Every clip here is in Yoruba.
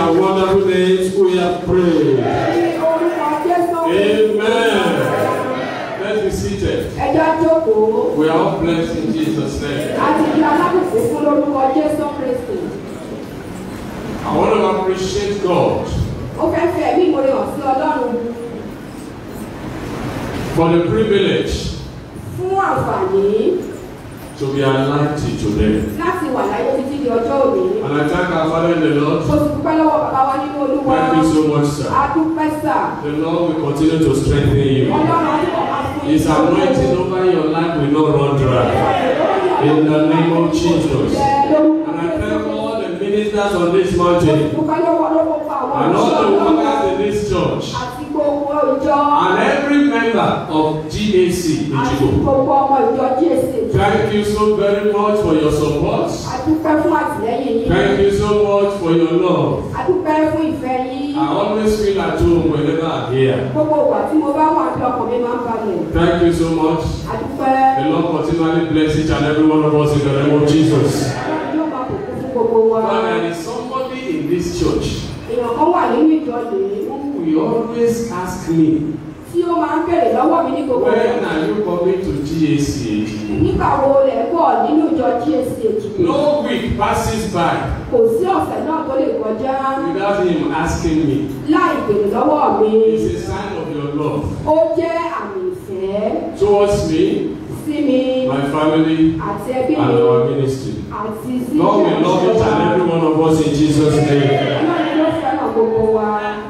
and wonderful names we have prayed. Ní orúkọ Jésù. Amen. Let's be seated. Ẹja jókòó. We are all blessed in Jesus' name. A ti di alábùkún fún lórúkọ Jésù Kristi. I want to appreciate God Ó fẹ́ fi ẹ̀mí ìmoore hàn sí Ọlọ́run for the privilege fún àǹfààní to be alive till today. láti wà láyé títí di ọjọ́ òní. And I thank our Father in the Lord. Mo sì dúpẹ́ lọ́wọ́ bàbá wa nínú Olúwa. Thank you so much, sir. A dúpẹ́ sà. The Lord will continue to strengthen you. Ọlọ́run á túbọ̀ máa fún His anointing over your life will not run dry. In the name of Jesus. And I thank all the ministers on this mountain Dúpẹ́ lọ́wọ́ lọ́wọ́ fún àwọn and all the òṣìṣẹ́ workers in this church àti gbogbo ìjọ and every member of GAC àti Ichigo. gbogbo ọmọ ìjọ GSA. Thank you so very much for your support. A dúpẹ́ fún àtìlẹ́yìn yín. Thank you so much for your love. A dúpẹ́ fún ìfẹ́ yín. I always feel at home whenever I'm here. Gbogbo ìgbà tí mo bá wà ní ọkàn mi máa ń balẹ̀. Thank you so much. A dúpẹ́. The Lord continually bless each and every one of us in the name of Jesus. Ọlọ́run yóò máa bùkún fún gbogbo wa. But there is somebody in this church Èèyàn kan wà nínú ìjọ yìí who will always ask me, tí ó máa ń bèrè lọ́wọ́ mi ní gbogbo when ìgbà. are you coming to GAC? Nígbà wo lẹ̀ ń bọ̀ nínú ìjọ GSA jù? No week passes by Kò sí ọ̀sẹ̀ náà tó lè kọjá without him asking me. láì bèrè lọ́wọ́ mi. It's a sign of your love Ó jẹ́ àmì ìfẹ́ towards me, sí mi my family, àti ẹbí and mi our ministry. àti sí Lord will love each and every one of us in Jesus' name. Ọlọ́run ló fẹ́ràn gbogbo wa.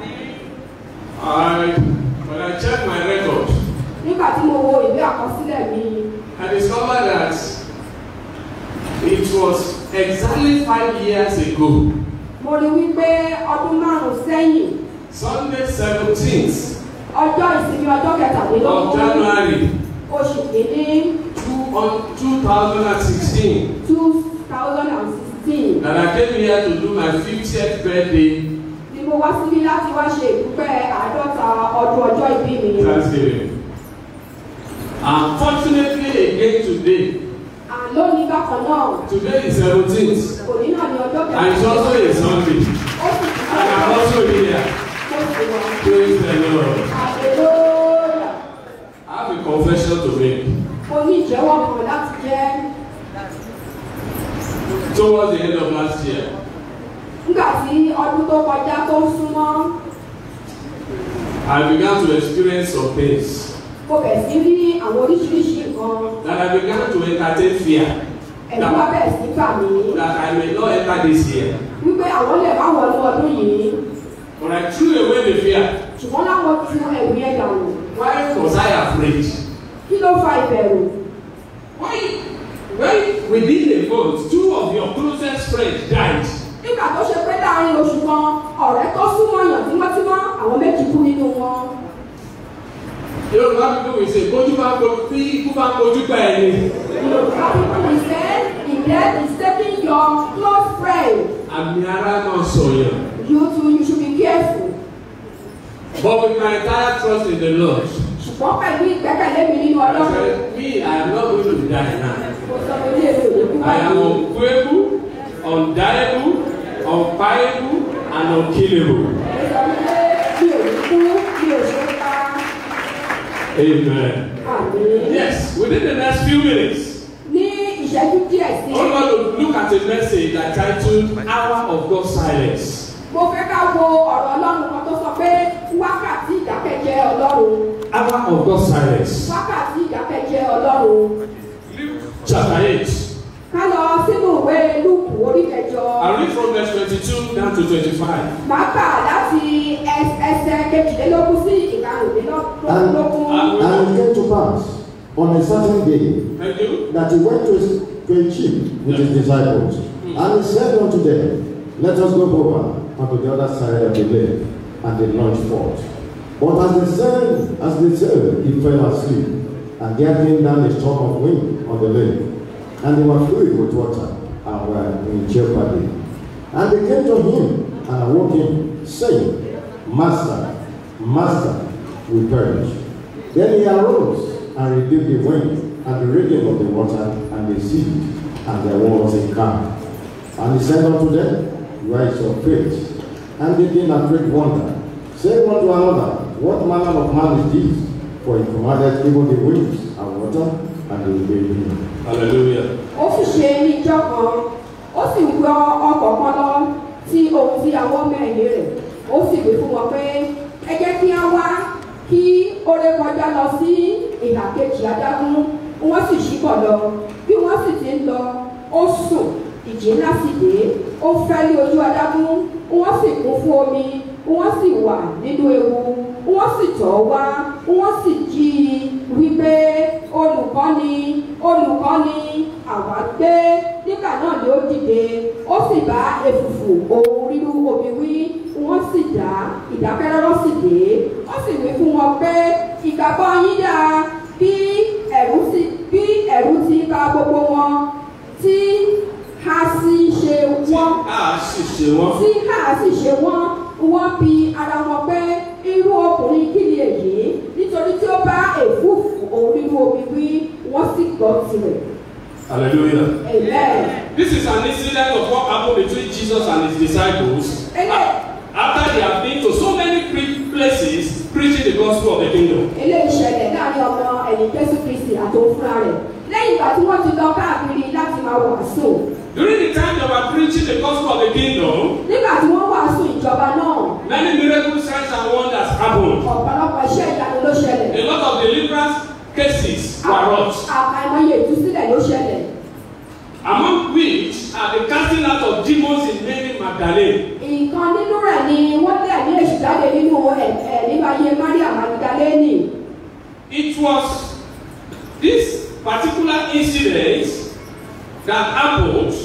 I, when I check my record, Nígbà tí mo wo ìwé àkọsílẹ̀ mi, I discovered that it was exactly five years ago, mo rí wípé ọdún márùn-ún sẹ́yìn Sunday 17th ọjọ́ ìsinmi ọjọ́ of kẹtàlélógún January oṣù kìíní two, on 2016 two thousand and sixteen that I came here to do my 50th birthday ni mo wá síbí láti wá ṣe ìdúpẹ́ àádọ́ta ọdún ọjọ́ ìbí mi. Thanksgiving. Unfortunately, again today, Àlónì bákan náà, today is 17th, òní náà ni ọjọ́ and it's also a Sunday, Ó sì ti and I'm also here. Mo sì wà. Praise the Lord. Àlelóyà. I have a confession to make. Mo ní ìjẹ́wọ́ kan láti jẹ́ Towards the end of last year, nígbà tí ọdún tó kọjá tó ń súnmọ́. I began to experience some things Mo bẹ̀ sí rí àwọn oríṣiríṣi nǹkan. that I began to entertain fear Ẹ̀rù wá bẹ̀rẹ̀ sí bà mí. that I may not enter this year. Wípé àwọn lè má wọnú ọdún yìí. But I threw away the fear. Ṣùgbọ́n láwọn tu ẹ̀rù yẹn dànù. Why was I afraid? Kí ló fa ìbẹ̀rù? Why? When within a month, two of your closest friends died. Nígbà tó ṣe pé láàrin oṣù kan, ọ̀rẹ́ tó súnmọ́ yàn tímọ́tímọ́, àwọn méjì kú nínú wọn. Yorùbá people will say, "Bójú bá kojú bí ikú bá kojú gbà ẹ̀ ni." Yorùbá people will say, if death is taking your close friend, Àmì ara náà sọ̀yàn. you too you should be careful. But with my entire trust in the Lord, Ṣùgbọ́n pẹ̀lú ìgbẹ́kẹ̀lé mi nínú I Ọlọ́run, said, me, I am not going to die now. mo sọ pé ilé ìwé òde kú I am báyìí. unquenchable, undeniable, unfiable, and unkillable. Mo sọ pé mi ò ní kú, mi ò ṣe é pa. Amen. Àmín. Yes, within the next few minutes, Ní ìṣẹ́jú díẹ̀ sí, I want to look at a message that titled Hour of God's Silence. mo fẹ́ ká wo ọ̀rọ̀ Ọlọ́run kan tó sọ pé wákàtí ìdákẹ́jẹ́ Ọlọ́run. Hour of God's Silence. Wákàtí ìdákẹ́jẹ́ Ọlọ́run. Luke chapter 8. Ká lọ sínú ìwé Lúùkù orí kẹjọ. I read from verse 22 down to 25. Màá kà láti ẹs- ẹsẹ̀ kejìlélógún sí ìkarùnlélógún. And- And it came to pass on a certain day Thank you. that he went to, his, to a ship with his disciples. And he said unto them, Let us go over unto the other side of the lake. And they launched forth. But as they sailed, as they sailed, he fell asleep. And there came down a storm of wind on the lake. And they were filled with water and were in jeopardy. And they came to him and awoke him, saying, Master, Master, we perish. Then he arose and rebuked the wind and the raging of the water and the sea, and there was a calm. And he said unto them, Where is your faith? and they did a great wonder, saying one to another, What manner of man is this? For he commanded even the winds and water, and they obeyed him. Hallelujah. ó sì ṣe ní ìjọ kan ó sì gbọ́ ọkọ̀ kan lọ tí ohun tí àwọn ọmọ ẹ̀yìn rẹ̀ ó sì wí fún wọn pé ẹ jẹ́ kí á wá kí ó ré kọjá lọ sí ìhà kejì adágún wọ́n sì ṣíbọ̀ lọ bí wọ́n sì ti ń lọ ó sùn ìjì ńlá sì dé ó fẹ́ lé ojú adágún wọ́n sì kún fún omi wọ́n sì wà nínú ewu wọ́n sì tọ̀ ọ́ wá wọ́n sì jí i wípé olùkọ́ni olùkọ́ni àwa gbé nígbà náà ni ó dìde ó sì bá èfùfù ohun rírú omi wí wọ́n sì dá ìdákẹ́rọ́rọ́ sì dé ó sì wí fún wọn pé ìgbàgbọ́ yín dáa bí ẹ̀rù sì bí ẹ̀rù ti bà gbogbo wọn tí a sì ṣe wọ́n A sì ṣe wọ́n. tí a sì ṣe wọ́n wọ́n bi ara wọn pé irú ọkùnrin kí ni èyí nítorí tí ó bá èfúfù òun nínú omi wí wọ́n sì gbọ́ tirẹ̀. Hallelujah. Amen. This is an incident of what happened between Jesus and his disciples Ele- after they have been to so many pre- places preaching the gospel of the kingdom. eléyìí ṣẹlẹ̀ láàrin ọmọ ẹ̀yìn Jésù Kristi àti òun fúnra rẹ̀ lẹ́yìn ìgbà tí wọ́n ti lọ káàkiri láti máa wàásù During the time they were preaching the gospel of the kingdom, nígbà tí wọ́n wàásù ìjọba náà many miracle signs and wonders happened. ọ̀pọ̀lọpọ̀ iṣẹ́ ìyanu ló ṣẹlẹ̀ A lot of deliverance cases were wrought, àkàìmọye ìtúsílẹ̀ ló ṣẹlẹ̀ among which are the casting out of demons in Mary Magdalene. nǹkan nínú rẹ̀ ni wọ́n lé ẹ̀mí èṣù jáde nínú ẹ̀ ẹ̀ nínú ayé Maria Magdalene It was this particular incident that happened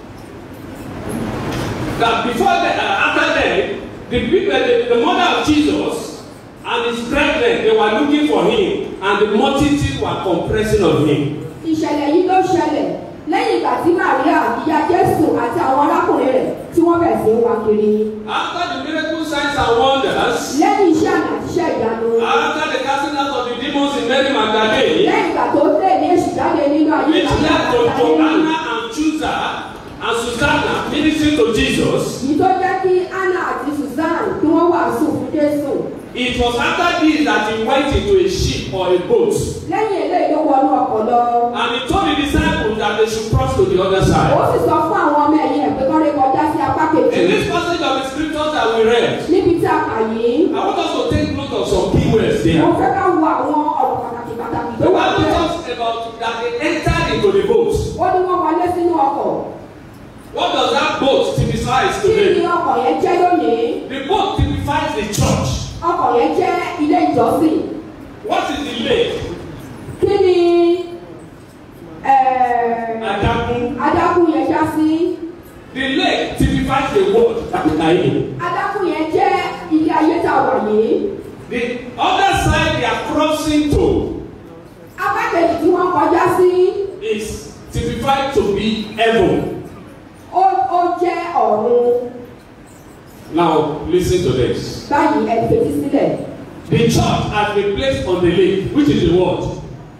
that before the, uh, after that, the people, the, the mother of Jesus and his brethren, they were looking for him, and the multitude were compressing on him. ìṣẹ̀lẹ̀ yìí ló ṣẹlẹ̀ lẹ́yìn ìgbà tí Maria ìyá Jésù àti àwọn arákùnrin rẹ̀ tí wọ́n bẹ̀rẹ̀ sí í wá kiri After the miracle signs and wonders, lẹ́yìn iṣẹ́ àmì àti iṣẹ́ ìyanu after the casting out of the demons in Mary Magdalene, lẹ́yìn ìgbà tó lé ní èṣù jáde nínú ayé which Maria led to Magdalene Joanna and Chusa and Susanna ministering to Jesus, yìí tó jẹ́ kí Anna àti Susan kí wọ́n wàásù fún Jésù It was after this that he went into a ship or a boat lẹ́yìn eléyìí ló wọnú ọkọ̀ lọ and he told the disciples that they should cross to the other ó side. sì sọ fún àwọn ọmọ ẹ̀yìn ẹ̀ pé kọ́ lè kọjá sí apá kejì In this passage of the scriptures that we read, níbi tí a kà yìí I want us to take note of some key words mo there. fẹ́ ká wo àwọn ọ̀rọ̀ pàtàkì pàtàkì tó The wà Bible bẹ́ẹ̀ talks about that they entered into the boat. ó ní wọ́n wọlé sínú ọkọ̀ What does that boat typify kí ni today? ọkọ̀ yẹn jẹ́ lónìí The boat typifies the church. ọkọ̀ yẹn jẹ́ ilé ìjọsìn What is the lake? kí ni eh, Adamu. adágún yẹn já sí The lake typifies the world that we are in. adágún yẹn jẹ́ ilé ayé tá a wà yìí The other side they are crossing to apá kejì tí wọ́n kọjá sí is typified to be heaven. ó ó jẹ́ ọ̀run Now listen to this. báyìí ẹ fetí sílẹ̀ The church has been placed on the lake, which is the world.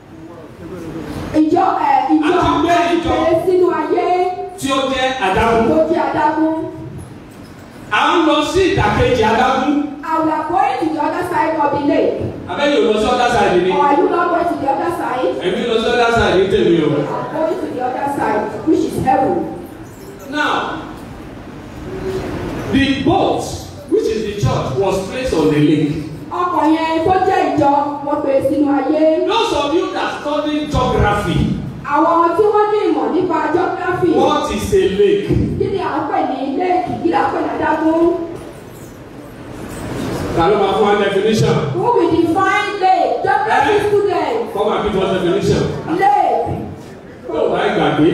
ìjọ ẹ ìjọ A ti gbé ìjọ. ìpele sínú ayé Tí ó jẹ́ Adamu. tó jẹ́ adágún À ń lọ sí ìdàkejì Adamu. I will going to the other side of the lake Abẹ́yẹ̀ ò lọ sí other side ni. or are you not going to the other side Ẹ̀mí lọ sí other side ní tèmi o. I'm going to the other side which is heaven Now, the boat, which is the church, was placed on the lake. ọkọ̀ yẹn tó jẹ́ ìjọ wọ́n gbé sínú ayé Those of you that study geography, àwọn tí wọ́n ní ìmọ̀ nípa geography what is a lake? kí ni à ń pè ní lake kí ni à ń pè ní adágún Ta ló máa fún wa definition? who will define lake geography Eh? student Come and give us definition. lake Tó o bá gbàgbé,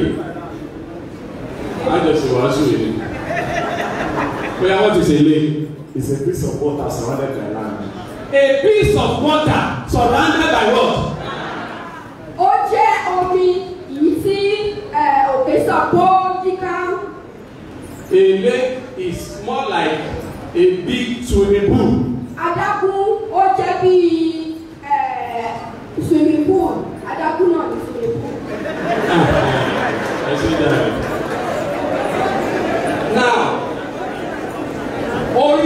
àjọṣe wàásù yìí. Bóyá what is a lake? It's a piece of water surrounded by land. A piece of water surrounded by what? ó jẹ́ omi yìí tí ẹ, òkè sọ pé ó yíká A lake is more like a big swimming pool. adágún ó jẹ́ bíi ẹ, swimming pool adágún náà ní swimming pool. Ẹ ṣe dára. Now, orí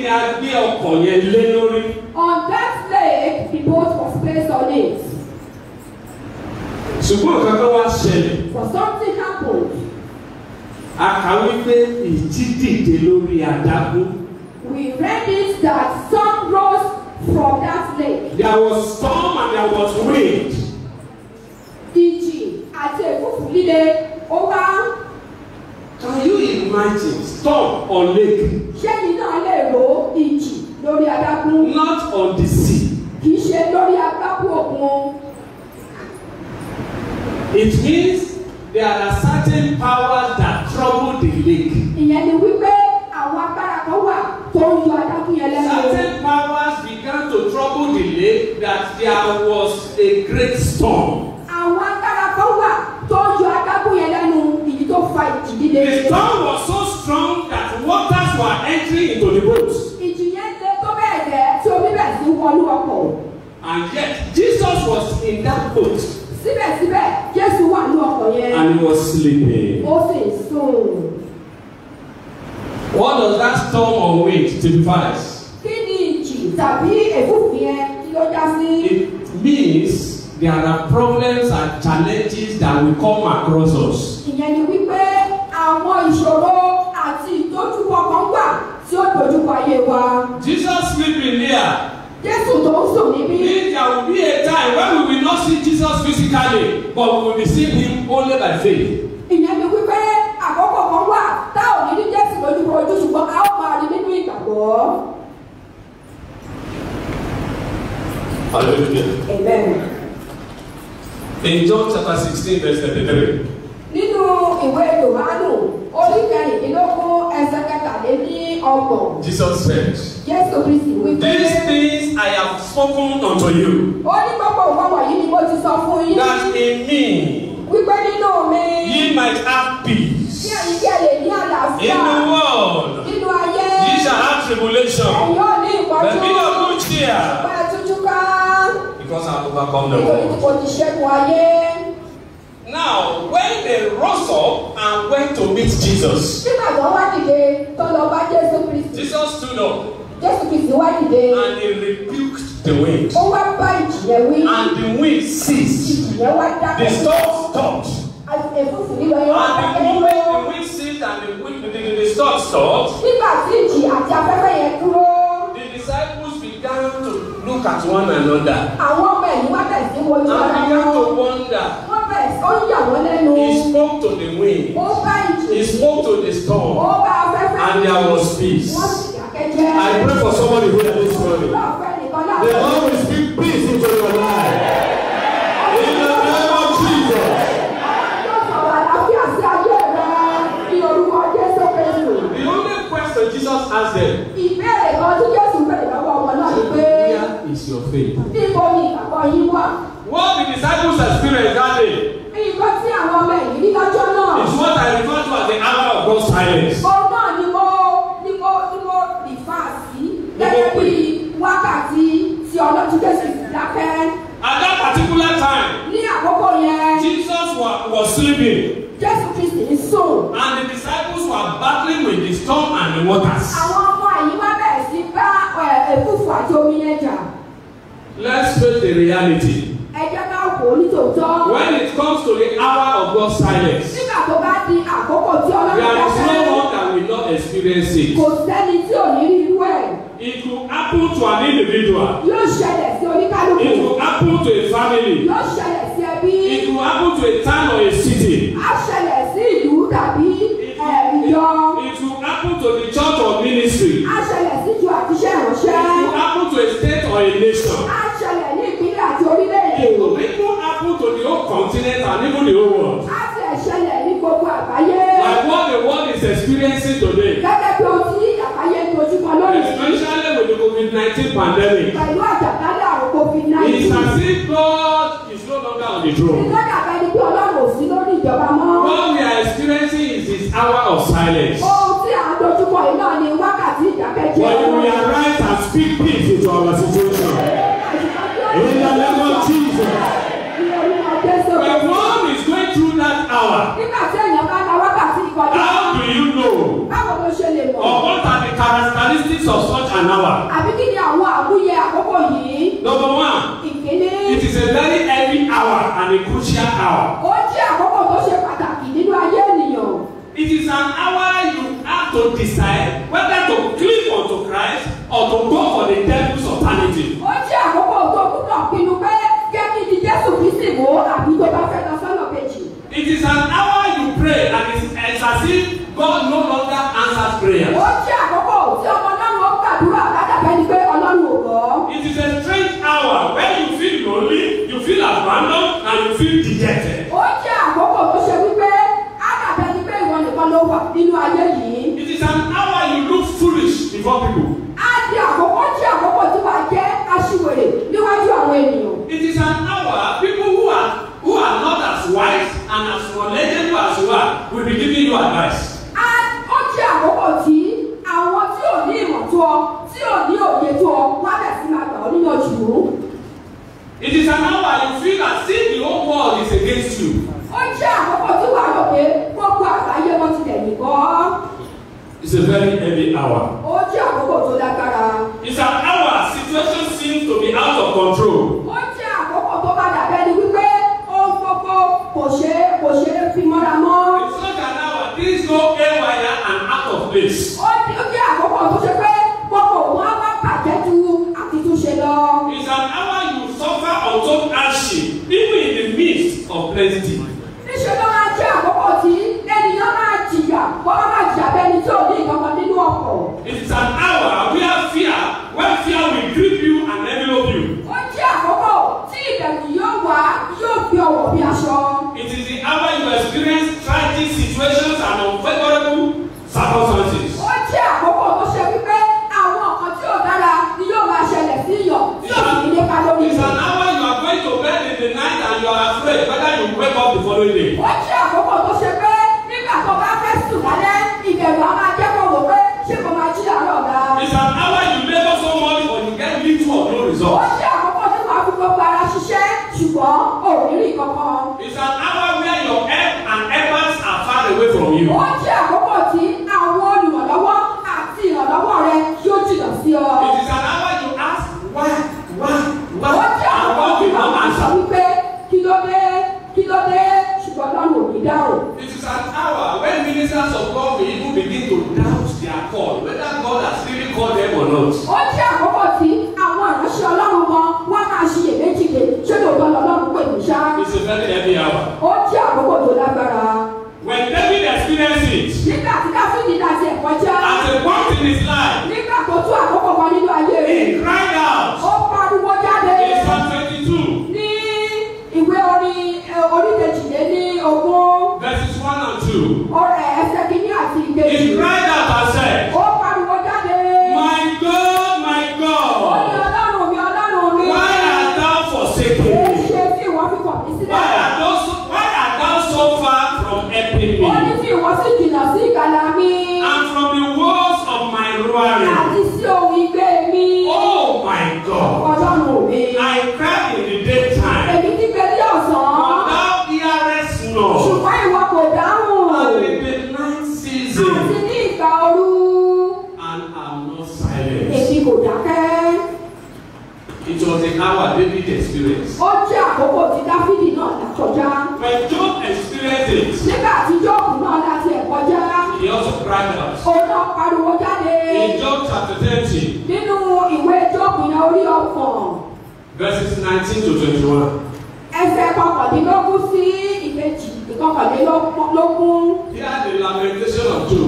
ni a gbé ọkọ̀ yẹn lé lórí. On that lake, the boat was placed on it. ṣùgbọ́n nǹkan kan wá ṣẹlẹ̀ But something happened. a kà wípé ìjì dìde lórí adágún. We read it that sun rose from that lake. there was storm and there was wind. Ìjì àti èfúfú líle ó wá. can you imagine storm on lake Ṣẹ́yìn náà lè ro ìjì lórí adágún. not on the sea. Kì í ṣe lórí agbábú òkun. it means there are certain powers that trouble the lake. Ìyẹn ni wípé àwọn agbára kan wà tó ń yọ adágún yẹn lẹ́nu. certain powers began to trouble the lake that there was a great storm. Àwọn agbára kan wà tó ń yọ adágún yẹn lẹ́nu ìdí tó fa ìjì líle. the storm was so strong that waters were entering into the boat. Ìjì yẹn le tó bẹ́ẹ̀ gẹ́ tí omi bẹ̀ sí wọnú ọkọ̀. and yet jesus was in that boat Síbẹ̀síbẹ̀ Jésù wà ní ọkọ̀ yẹn. and he was sleeping. Ó sì ń sùn. what does that storm or wind typifies? Kí ni ìjì tàbí èfúfú yẹn kí ló já sí? it means there are problems and challenges that will come across us. Ìyẹn ni wípé àwọn ìṣòro àti ìdojúkọ kan wà tí ó dojúkọ ayé wa. jesus sleeping there Jésù tó ń sùn níbí. means there will be a time when we will not see jesus physically but we will be seeing him only by faith. Ìyẹn ni wípé àkókò kan wà tá ò ní rí Jésù lójúkorojú ṣùgbọ́n a ó máa rí nínú ìgbàgbọ́. hallelujah. Amen. in john chapter sixteen verse thirty-three. Nínú ìwé Yohánù orí kẹrìndínlógún ẹsẹ̀ kẹtàléní ọgbọ̀n. jesus said. Jésù Kristi wípé. These things I have spoken unto you, Ó ní gbogbo nǹkan wọ̀nyí ni mo ti sọ fún yín. that in me Wípé nínú mi. ye might have Kí peace. ẹ̀yin kí ẹ lè ní In àlàáfíà. the world Nínú ayé. ye shall have tribulation, Ẹ̀yin ò ní but ìpọ́njú. be of good cheer, Pẹ́ tújú ká. because I have overcome the Nítorí tí world. mo ti ṣẹ́gun ayé. Now, when they rose up and went to meet Jesus, Nígbà tó wá dìde tó lọ bá Jésù Kristi. Jesus stood up Jésù Kristi wá dìde. and he rebuked the wind, Ó wá bá ìjì yẹn wí. and the wind ceased. Ìjì yẹn wá The dákẹ́. storm stopped, Àti èfúfú lílọ yẹn wá and dákẹ́ the dúró. moment the wind ceased and the, wind, the, the, the storm stopped, Nígbà tí ìjì àti afẹ́fẹ́ yẹn dúró. The disciples began to look at one another Àwọn ọmọ ẹ̀yìn wá bẹ̀rẹ̀ sí wojú and ara began to wọn. wonder. Wọ́n bẹ̀rẹ̀ sí ó ń yà wọ́n lẹ́nu. He spoke to the wind, Ó bá ìjì. he spoke to the Ó storm, bá afẹ́fẹ́. and there was peace. Wọ́n sì dákẹ́ jẹ́. I pray for somebody here this morning. Lọ́ọ̀fẹ́ nìkan The láàbọ̀. Lord will speak peace into your life. In the name of Jesus. Yóò sọ̀rọ̀ àlàáfíà sí ayé rẹ̀ ní orúkọ Jésù Kristu. The only question Jesus asked them, Ìbéèrè kan tí Jésù bẹ̀rẹ̀ lọ́wọ́ ọmọ náà ni pé Where is your faith? níbo ni ìgbàgbọ́ yín wà? What the disciples experienced that day Nǹkan tí àwọn ọmọ ẹ̀yìn ní lọ́jọ́ náà. is what I refer to as the hour of God's silence. Òun náà ni mo ni mo ni mo rìfà sí gẹ́gẹ́ bí wákàtí tí ọlọ́tún Jésù sì dákẹ́. At that particular time, Ní àkókò yẹn, Jesus was, was sleeping, Jésù Kristi ń sùn. and the disciples were battling with the storm and the waters. Àwọn ọmọ ẹ̀yìn wá bẹ̀rẹ̀ sí bá ẹ̀, ẹ̀fúùfù àti omi yẹn jà. Let's face the reality. Ẹ jẹ́ ká wò ó nítòótọ́. When it comes to the hour of God's silence, Nígbà tó bá di àkókò tí ọlọ́run there is no dákẹ́, one that will not experience it. kò sẹ́ni tí ò ní rí irú ẹ̀. It will happen to an individual. Yóò ṣẹlẹ̀ sí oníkálukú. It will happen to a family. Yóò ṣẹlẹ̀ sí ẹbí. It will happen to a town or a city. Á ṣẹlẹ̀ sí ìlú tàbí It ẹ̀, will, ìjọ. it, it will happen to the church or ministry. Á ṣẹlẹ̀ sí ìjọ àti iṣẹ́ It ìránṣẹ́. will happen to a state or a nation. Á ṣẹlẹ̀ ní ìpínlẹ̀ àti orílẹ̀-èdè. It will even happen to the whole continent and even the whole world. Á ti ẹ̀ ṣẹlẹ̀ ní gbogbo àgbáyé. Like what the world is experiencing today. Gẹ́gẹ́ bí ohun tí àgbáyé ń dojúkọ lónìí. Especially with the COVID-19 pandemic. Pẹ̀lú àjàkálẹ̀ àrùn It's COVID-19. as if God is no longer on the throne. Ìtọ́jà bẹ́ẹ̀ ni pé ọlọ́run ò sí lórí ìjọba mọ́. What we are experiencing is this hour of silence. Ohun tí à ń dojúkọ yìí náà ni wákàtí ìdákẹ́jẹ́. But you will arise and speak peace into our situation. In the name of Jesus. Ní orúkọ Jésù. When one is going through that hour, Nígbà tí èèyàn bá la wákàtí ìkọjá, how do you know? báwo ló ṣe lè mọ̀? Or what are the characteristics characteristics of such an hour? àbí kí ni àwọn àmúyẹ àkókò yìí Number one, ìkíní it is a very heavy hour and a crucial hour. ó jẹ́ àkókò tó ṣe pàtàkì nínú ayé ènìyàn It is an hour you have to decide whether to cling unto Christ or to go for the devil's alternative. ó jẹ́ àkókò tó gbúdọ̀ pinnu pé kẹ́kí ni jésù kristi mú àbí tó bá fẹ́ lọ sọ́nà kejì It is an hour you pray and it's, it's as if God no longer answers prayers. ó jẹ́ àkókò tí ọmọ ọlọ́run ó gbàdúrà ládàbẹ́ ni pé ọlọ́run ò gbọ́ It is a strange hour when you feel lonely, you feel abandoned, and you feel dejected. ó jẹ́ àkókò tó ṣe wípé ládàbẹ́ ni pé ìwọ nìkan ló wà nínú ayé yìí It is an hour you look foolish before people. á di àkókò ó jẹ́ àkókò tí wàá jẹ́ aṣiwèrè níwájú àwọn ènìyàn It is an hour people who are who are not as wise and as knowledgeable as you are will be giving you advice. á ó jẹ́ àkókò tí àwọn tí ò ní ìmọ̀ tó ọ tí ò ní òye tó ọ wá bẹ̀ sí máa gbà ọ́ níyànjú. It is an hour you feel as if the whole world is against you. ó jẹ́ àkókò tí wàá rò pé gbogbo àgbáyé wọn ti tẹ̀lé kọ́. It's a very heavy hour. ó jẹ́ àkókò tó lágbára. It's an hour situation seems to be out of control. ó jẹ́ àkókò tó bá dàbẹ́ ni wípé ohun gbogbo kò ṣe é kò ṣe é fi mọ́ra mọ́. It's such an hour things go haywire and out of place. ó jẹ́ ó jẹ́ àkókò tó ṣe pé gbogbo wọn á wá bàjẹ́ ju àtitúnṣe lọ. It's an hour you suffer untold hardship even in the midst of plenty. níṣẹ́ ló máa jẹ́ àkókò tí ènìyàn máa jìyà wọ́n máa máa jìyà bẹ́ni tí ò ní ìkankan nínú ọkọ̀. It is an hour where fear, where fear will grip you and envelope you. ó jẹ́ àkókò tí ìbẹ̀rù yóò wá yóò fi ọwọ́ bí aṣọ. It is the hour you experience tragic situations and unfavorable circumstances. ó jẹ́ àkókò tó ṣe wípé àwọn nǹkan tí ò dára ni yóò máa ṣẹlẹ̀ sí yàn tí ò sì ní nípa lórí It's rẹ̀. an hour you are going to bed in the night and you are afraid whether you wake up the following day. ó jẹ́ àkókò tó ṣe pé nígbà tó bá fẹ́ sùn lálẹ́ ìbẹ̀rù á máa jẹ́ kó wò pé ṣé mo máa jí àárọ̀ ọ̀la. It's an hour you labor so much but you get little or no ó result. jẹ́ àkókò tí wàá fi gbogbo ara ṣiṣẹ́ ṣùgbọ́n ò ní rí kankan. It's an hour where your help and efforts are far away from you. ó jẹ́ àkókò tí àwọn olùrànlọ́wọ́ àti ìrànlọ́wọ́ rẹ yóò jìnnà sí ọ. It is an hour you ask why, why, ó why, jẹ́ and àkókò God tí will wàá not máa sọ answer. wípé kí ló dé kí ló dé ṣùgbọ́n lọ́rùn ò ní dáhùn. It is an hour when ministers of God will even begin to doubt their call, whether God has really called them or not. ó jẹ́ àkókò tí àwọn ìránṣẹ́ ọlọ́run gan wọ́n máa ṣiyèméjì pé ṣé lóòótọ́ lọ́lọ́run pè mí ṣá. It's a very heavy hour. ó jẹ́ àkókò tó lágbára. When David experienced it, nígbà tí dáfídì náà ti ẹ̀kọ́ já at a point in his life, nígbà tó tún àkókò kan nínú ayé rẹ̀ he cried out ó pariwo jáde in Psalm 22, ní ìwé orin ẹ, orí kejìléní ogún verses 1 and 2. ọ̀rẹ́ ẹsẹ̀ kìíní àti ìkejì He cried out and said, ó pariwo jáde My God, my ó ní God, ọlọ́run mi ọlọ́run mi why art thou forsaken èé me? ṣe tí ìwọ fi kọ̀ mí Why sílẹ̀ art thou so, why art thou so far from helping ó ní me? tí ìwọ sì jìnnà sí ìgbàlà mi And from the walls of my roaring. àti sí ohun igbe mi Oh my God. ọlọ́run mi I cried in the daytime, èmi ti gbé ní ọ̀sán but thou hearest not. ṣùgbọ́n ìwọ kò dáhùn And in the night àti season, ní ìgbà ooru and am not silent. èmi kò dákẹ́. It was the hour David experienced. ó jẹ́ àkókò tí dáfídì náà là kọjá When Job experienced it, nígbà tí jóòbù náà láti ẹ̀ kọjá he also cried out. òun náà pariwo jáde In Job chapter 30, nínú ìwé jóòbù yẹn orí ọkàn verses 19 to 21. ẹsẹ̀ kọkàndínlógún sí ìkejì ìkọkànlélógún Hear the lamentation of Job.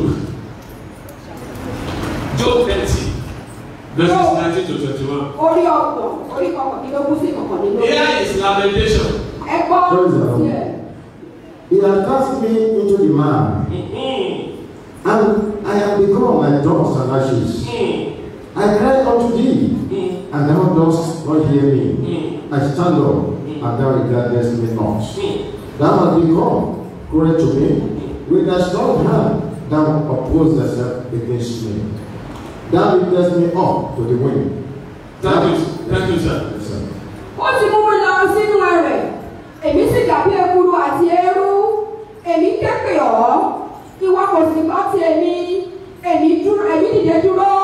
Job 30, verses 19 to 21. orí ọkàn orí kọkàndínlógún sí ìkọkànlélógún Here is lamentation. ẹ gbọ́ Praise the Lord. sí ẹ̀. He has cast me into the mire, Mm-hmm. and I have become like dust and ashes. Mm. I cried unto thee, Mm. and thou dost not hear me. Mm. I stand up, and thou regardest me not. Mm. Thou hast become cruel to me. With thy strong hand, thou oppose thyself against me. Thou liftest me up to the wind. Thank you, thank you, sir. Yes, sir. ó ti mú mi lọ sínú ẹrẹ̀ èmi sì dàbí ekuru àti eérú èmi ké pè ọ́ ìwọ kò sì gbọ́ ti èmi èmi dúró èmi dìde dúró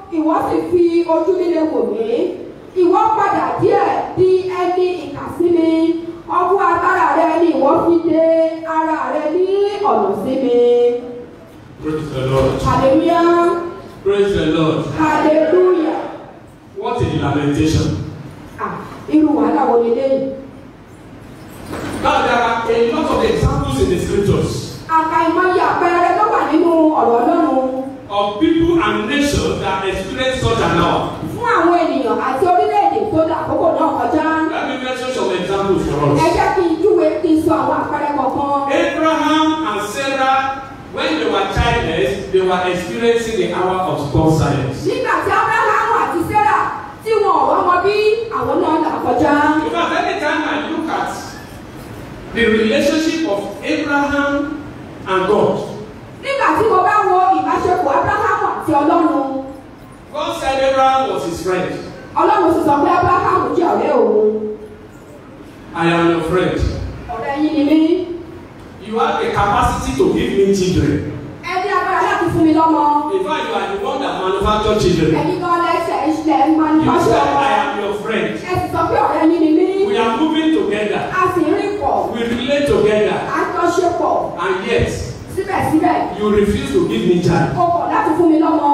ìwọ sì fi ojú líle wò mí ìwọ padà díẹ̀ di ẹni ìkàsí mi ọwọ́ agbára rẹ ni ìwọ fi dé ara rẹ ní ọ̀nà sí mi Praise the Lord. hallelujah Praise the Lord. hallelujah What a lamentation. ah irú wàhálà wo ni léyìí Now there are a lot of examples in the scriptures àkàìmọye àpẹẹrẹ tó wà nínú ọ̀rọ̀ ọlọ́run of people and nations that experience such an hour. fún àwọn ènìyàn àti orílẹ̀-èdè tó dà àkókò náà kọjá Let me mention some examples for ẹ us. jẹ́ kí n júwe kí n sọ àwọn àpẹẹrẹ kọ̀ọ̀kan. Abraham and Sarah, when they were childless, they were experiencing the hour of God's silence. nígbà tí abrahamu àti sarah tí wọn ò wọ́n mọ bí àwọn náà là kọjá. Because anytime I look at the relationship of Abraham and God, nígbà tí mo bá wo ìbáṣepọ̀ abrahamu àti ọlọ́run God said Abraham was his friend. ọlọ́run sì sọ pé abrahamu jẹ́ ọ̀rẹ́ òun I am your friend. ọ̀rẹ́ yín ni mí You have the capacity to give me children. ẹ ní agbára láti fún mi lọ́mọ In fact, you are the one that manufacture children. ẹ̀yin gan lẹ́sẹ̀ ìṣẹ̀lẹ̀ You manufacture said ọmọ I am your friend. ẹ sì sọ pé ọ̀rẹ́ yín ni mí We are moving together. a sì ń rìn pọ̀ We relate together. à ń jọ ṣe pọ̀ And yet, síbẹ̀síbẹ̀ you refuse to give me child. o kọ̀ láti fún mi lọ́mọ.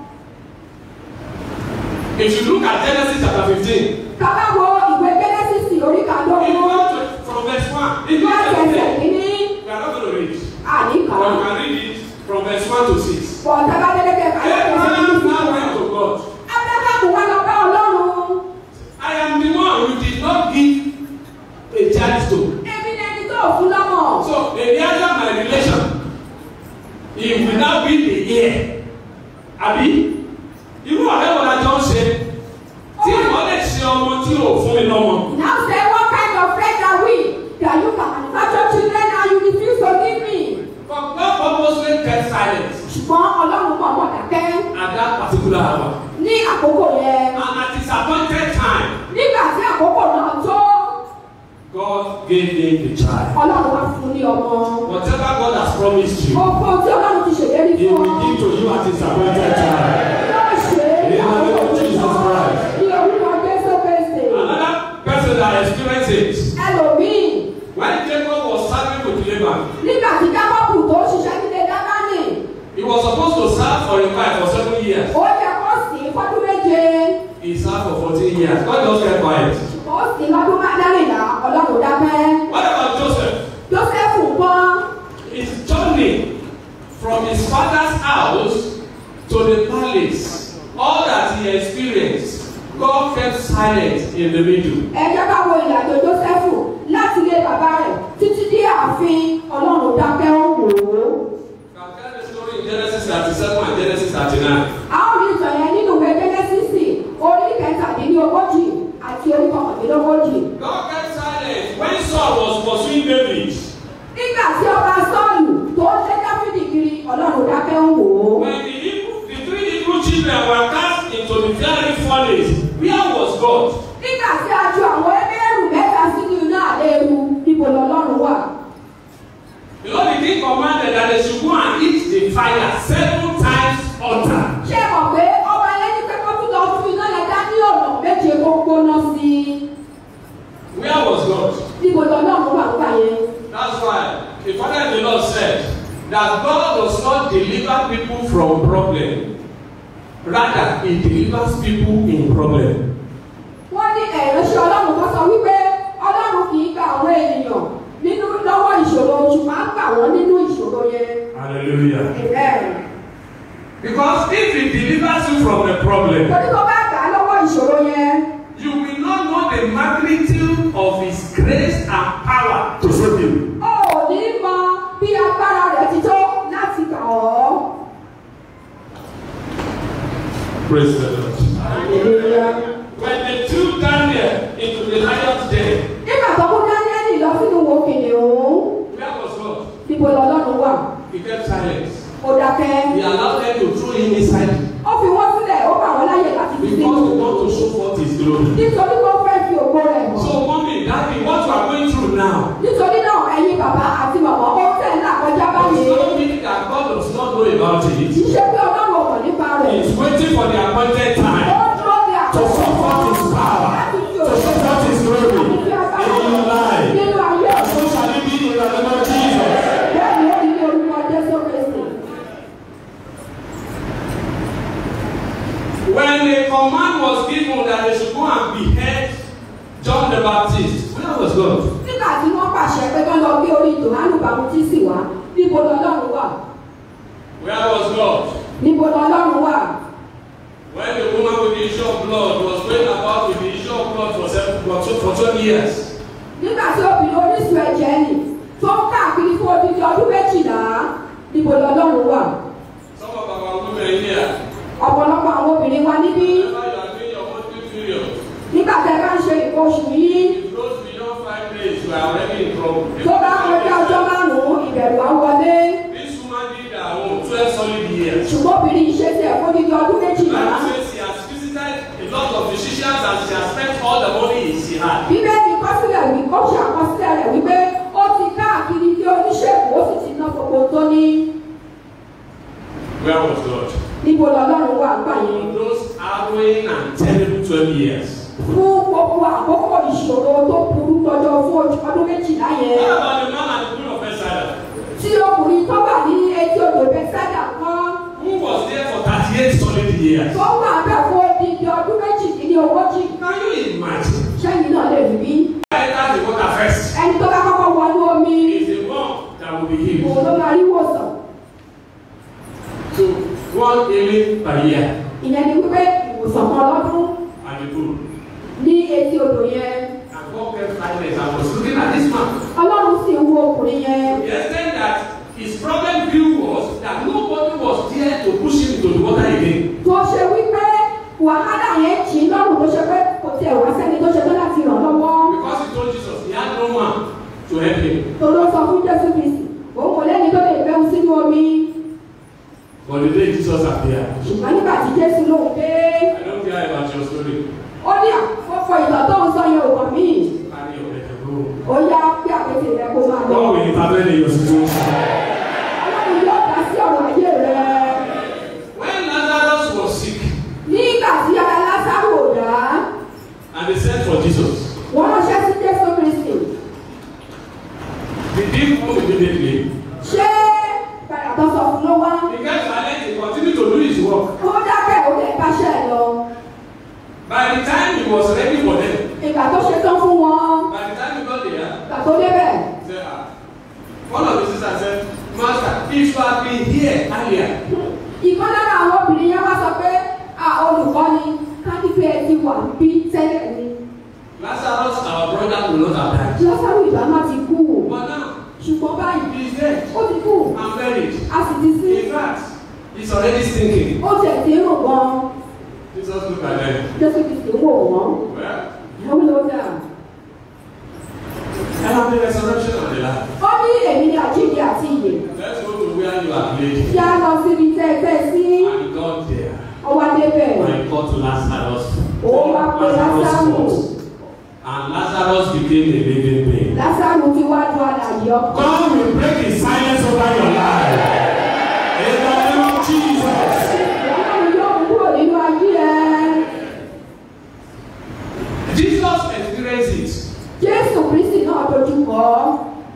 If you look at Genesis chapter 15, Bàbá wo ìwé Gẹ́nẹ́sísì orí if you kàdógún go to, from verse 1, if you láti just ẹsẹ̀ read, kìíní we are not going to read. àníkà. But you can read it from verse 1 to 6. Bọ̀ tábà dédékẹ́ kàdógún ẹsẹ̀ Abraham kìíní. now went to God. Ábúráhámù wá lọ bá Ọlọ́run. I am the one you did not give a child to. Èmi ni ẹni tó ò fún lọ́mọ. So, the reason my relation, he will now be the heir. Àbí? Irú ọ̀rẹ́ wo la jọ ń ṣe? Tí ìwọ́n lè ṣe ọmọ tí ò fún mi lọ́mọ. Now say what kind of friend are we that you can manufacture children and you refuse to give me? But God purposely kept silent Ṣùgbọ́n Ọlọ́run mọ̀ mọ̀ dákẹ́ at that particular hour. ní àkókò yẹn. And at his appointed time, Nígbà tí àkókò náà tó, God gave him the child. Ọlọ́run wá fún ní ọmọ. Whatever God has promised you, Gbogbo tí Ọlọ́run ti ṣèlérí He fún will ọ. give to you at his appointed time. Yóò ṣe é ní In the name of àkókò Jesus náà. Christ. Ní orúkọ Jésù Kristi. Another person that experienced it, Ẹlòmíì when Jacob was serving with Laban, nígbà tí Jákọ́bù tó ṣiṣẹ́ nílé Dábánì, he was supposed to serve for a wife for seven years. ó yẹ kó sìn ín fọ́dún méje. He served for 14 years. God just kept quiet. Ó sìn ín lọ́dún mẹ́rìnlá, Ọlọ́run dákẹ́. What about Joseph? Jósẹ́fù ńkọ́. His journey from his father's house to the palace, all that he experienced, God kept silent in the middle. Ẹ jẹ́ ká wo ìrìnàjò Jósẹ́fù láti ilé bàbá rẹ̀ títí dé ààfin Ọlọ́run dákẹ́ ó wò ó. You can tell the story in Genesis 37 and Genesis 39. A ó rí ìtàn yẹn nínú ìwé Jẹ́nẹ́sísì orí kẹtàdínlógójì àti orí kọkàndínlógójì. God kept silent when Saul was pursuing David. Nígbà tí ọba Sọ́ọ̀lù tó ń lé Dáfídì kiri, Ọlọ́run dákẹ́ ó wò ó. When the, Hebrew, the three Hebrew children were cast into the fiery furnace, where was God? Nígbà tí a ju àwọn ẹgbẹ́rún mẹ́ta sínú iná àléru, níbo lọ́lọ́run wà? You know, the king commanded that they should go and eat the fire seven times hotter. Ṣé ẹ mọ̀ pé ọba ẹlẹ́ni pé kó tún lọ fún iná yẹn dá ní ọ̀nà méje kó gbóná sí i? Where was God? Níbo lọ́lọ́run wà nígbà yẹn? That's why the father in the Lord said that God does not deliver people from problem. Rather, he delivers people in problem. Wọ́n ní ẹ̀ránṣẹ́ Ọlọ́run kan sọ wípé Ọlọ́run kì í gba àwọn ènìyàn nínú lọ́wọ́ ìṣòro ṣùgbọ́n á gbà wọ́n nínú ìṣòro yẹn. Hallelujah. Amen. Because if he delivers you from a problem, Torí tó bá gbà á lọ́wọ́ ìṣòro yẹn, you will not know the magnitude of his grace and power to save you. o ò ní mọ bí agbára rẹ̀ ti tó láti gbà ọ́. Praise the Lord. Hallelujah. When they took Daniel into the lion's den, Nígbà tó mú Dáníẹ́lì lọ sínú wo kìnìún, where was God? níbo lọ́lọ́run wà? He kept silent. Ó dákẹ́. He allowed them to throw him inside Ó fi wọ́n sílẹ̀, ó gbà wọ́n láyè láti fi because sínú. he want to show forth his glory. Nítorí pé ó fẹ́ fi ògo rẹ̀ hàn. So, mommy, daddy, what you are going through now, Nítorí náà, ẹ̀yin bàbá àti màmá ó tẹ̀ ń là kọjá does báyìí. not mean that God does not know about Kì it. í ṣe pé Ọlọ́run ò mọ̀ nípa rẹ̀. He's waiting for the appointed When the command was given that they should go and behead John the Baptist, where was God? nígbà tí wọ́n pàṣẹ pé kán lọ gbé orí Jòhánù Bàmútísì wá níbo lọ́lọ́run wà Where was God? níbo lọ́lọ́run wà When the woman with the issue of blood was going about with the issue of blood for seven for two for twelve years. nígbà tí obìnrin orísun ẹ̀jẹ̀ nì tó ń káàkiri fún odidi ọdún méjìlá níbo lọ́lọ́run wà Some of our women here, ọ̀pọ̀lọpọ̀ àwọn obìnrin wa níbí whenever you are doing your monthly period, nígbà tí ẹ bá ń ṣe nǹkan oṣù yìí if it goes beyond five days, you are already in trouble. tó bá kọjá ọjọ́ márùn-ún ìbẹ̀rù á wọlé This woman did her own twelve solid years. ṣùgbọ́n obìnrin yìí ṣe ti ẹ̀kọ́ odidi ọdún méjìlá Bible says she has visited a lot of physicians and she has spent all the money she had. bíbélì kọsílẹ̀ wí ó ṣe àkọsílẹ̀ rẹ̀ wípé ó ti káàkiri ilé oníṣègùn ó sì ti ná gbogbo tó ní Where was God? níbo lọ́lọ́run wà gbà yẹn In those harrowing and terrible twelve years. fún gbogbo àkókò ìṣòro tó burú jọjọ fún ọdún méjìlá yẹn What about the man at the pool of Bethesda? tí ọkùnrin tó wà ní etí odò bẹ́sẹ̀dà kan Who was there for thirty-eight solid years? tó wà bẹ́ẹ̀ fún odidi ọdún méjìdínlógójì Can you imagine? sẹ́yìn náà lè rí bí Enter the water first. ẹni tó bá kọ́kọ́ wọnú omi Is the one that will be healed. òun ló máa rí wòsàn So one healing per year ìyẹn ni wípé ìwòsàn kan lọ́dún at the pool. ní etí odò yẹn And God kept silence and was looking at this man. ọlọ́run sì ń wo ọkùnrin yẹn To the extent that his problem view was that nobody was there to push him into the water again. tó ṣe wípé wàhálà yẹn jì í lọ́rùn tó ṣe pé kò tiẹ̀ wá sẹ́ni tó ṣe tó láti ràn lọ́wọ́ Because he told Jesus he had no man to help him. tó ló sọ fún jésù kristi òun kò lẹ́ni tó lè bẹ́hùn sínú omi But the day Jesus appeared, ṣùgbọ́n nígbà tí jésù lóhùn dé I don't care about your story. ó ní àkọ́kọ́ ìtàn tó ń sọ yẹn ò kàn mí Carry your head and go. ó yá pé àpètè rẹ kó máa lọ God will intervene in your situation. ọlọ́run yóò dá sí ọ̀rọ̀ ayé rẹ When Lazarus was sick nígbà tí ara lásàrò ò dá and they sent for Jesus, wọ́n ránṣẹ́ sí jésù kristi did he come immediately? ṣé padà tó sọ fún ló wá He kept silent, he continued to do his work. ó dákẹ́ ó lè báṣẹ́ ẹ̀ lọ By the time he was ready for them, ìgbà tó ṣe tán fún wọn by the time he got there, ìgbà tó débẹ̀ he said, ah. One of the sisters said, Master, if you had been here earlier, ìkan lára àwọn obìnrin yẹn wá sọ pé à olùkọ́ni kánífẹ́ ẹ ti wà bí tẹ́lẹ̀ ni Lazarus, our brother, will not have died. lọ́sàrò ìgbà má ti kú But now, ṣùgbọ́n báyìí he is dead ó ti kú and buried. a sì ti sí In fact, he's already stinking. ó tiẹ̀ ti ń rò gan Jesus looked at them. jésù ti sì ń wò wọ́n Well, ẹ̀wọ́n ló dà I am the resurrection and the life. ó ní èmi ni àjíǹde àti ìyè Let's go to where you are laid. yá lọ síbi tẹ́ ẹ fẹ́ sí And he got there. ọwọ́ débẹ̀ When he called to Lazarus, ó wá pé lásàrò first. And Lazarus became a living being. lásàrò ti wá ju àlàyé ọkọ God will break his silence over your life. In the name of Jesus. ọlọ́run yóò mú kúrò nínú ayé ẹ Jesus experienced it. jésù kristi náà dojú kọ ọ́.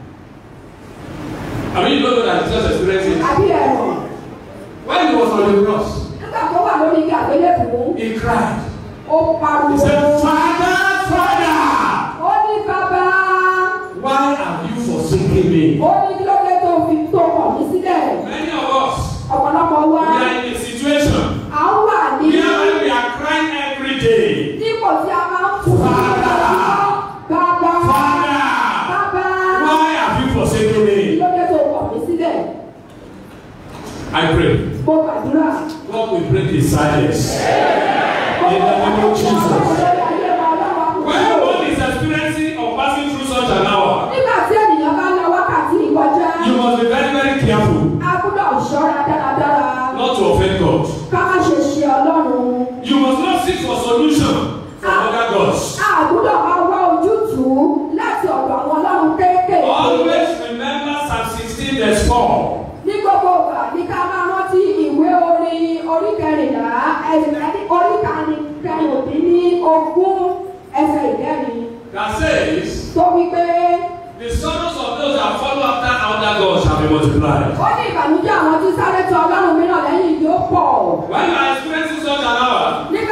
I mean, you don't know that Jesus experienced it. àbí ẹ̀rọ When he was on the cross, nígbà tó wà lórí igi àgbélébùú he cried. ó He pariwo said, Father, Father, ó ní bàbá why have you forsaken me? ó ní kí ló dé tó fi tó kọ̀ mí sílẹ̀ Many of us, ọ̀pọ̀lọpọ̀ we wa are in a situation à ń wà ní where we are crying every day. dípò tí a máa ń kú Father. bàbá Father, bàbá why have you forsaken kí me? ló dé tó kọ̀ mí sílẹ̀ I pray. mo gbàdúrà God will break his silence. In the name of Jesus. When one is experiencing or passing through such an hour, nígbà tí ènìyàn bá lọ wákàtí ìkọjá you must be very, very careful a gbọ́dọ̀ ṣọ́ra dáradára not to offend God. ká má ṣe ṣe ọlọ́run. You must not seek for solution from other gods. àgùdọ̀ máa wá ojútùú láti ọ̀dọ̀ àwọn ọlọ́run kéékèèké. Always remember Psalm 16 verse 4. ní gbogbo ìgbà ní ká máa rántí ìwé orin orí kẹrìnlá ẹ̀sìn orí kẹrìndínlí ogún ẹsẹ̀ ìkẹrin That says, tó wí pé The sorrows of those that follow after other gods shall be multiplied. ó ní ìbànújẹ́ àwọn tí sáré tọ ọlọ́run mìíràn lẹ́yìn yóò pọ̀. When you are experiencing such an hour, nígbà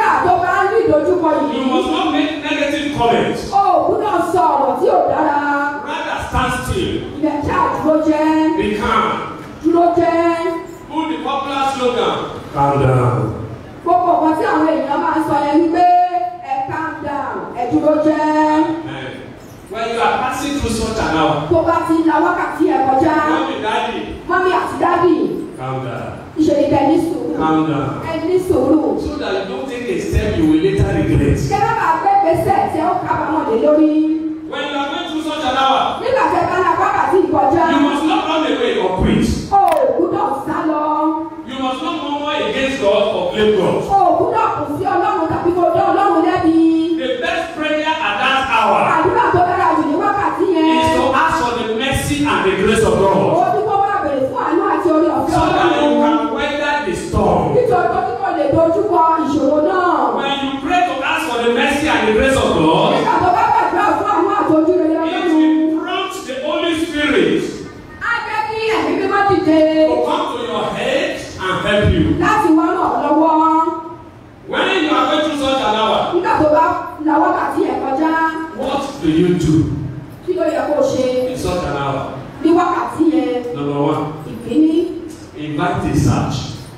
jẹ́ Eh, When you are passing through such an hour, tó bá ti la wákàtí ẹ̀ kọjá mommy, daddy, mọ́mí àti dádì calm down, ìṣèlú ẹ̀ ní sùúrù calm down. ẹ̀ ní sùúrù. So that you don't take a step you will later regret. kí ẹ má bàa gbé gbèsè tí ó kábàámọ̀ lé lórí. When you are going through such an hour, nígbà tí ẹ bá la wákàtí ìkọjá you must not run away or quit. o ò gbúdọ̀ sá lọ You must not murmur against God or blame God. o ò gbúdọ̀ kù sí ọlọ́run tàbí kó dán ọlọ́run lẹ́bi. The best prayer at that hour àdúrà tó dára jù ní wákàtí is yẹn. to ask for the mercy and the grace of ó God ní kó máa bèrè fún àánú àti orí ọ̀fẹ́ so that you ọlọ́run. can weather the storm. nítorí pé kí kò lè dojúkọ ìṣòro náà. When you pray to ask for the mercy and the grace of God, nígbà tó bá gbàdúrà fún àánú àti ojú rere it ọlọ́run. will prompt the Holy Spirit á jẹ́ kí ẹ̀mí mímọ́ dìde to come to your head and help you. láti wá ràn ọ́ lọ́wọ́. When you are going through such an hour, nígbà tó bá la wákàtí yẹn kọjá what do you do kí ló yẹ kó o ṣe in such an hour? ní wákàtí yẹn Number one, ìkíní invite a search.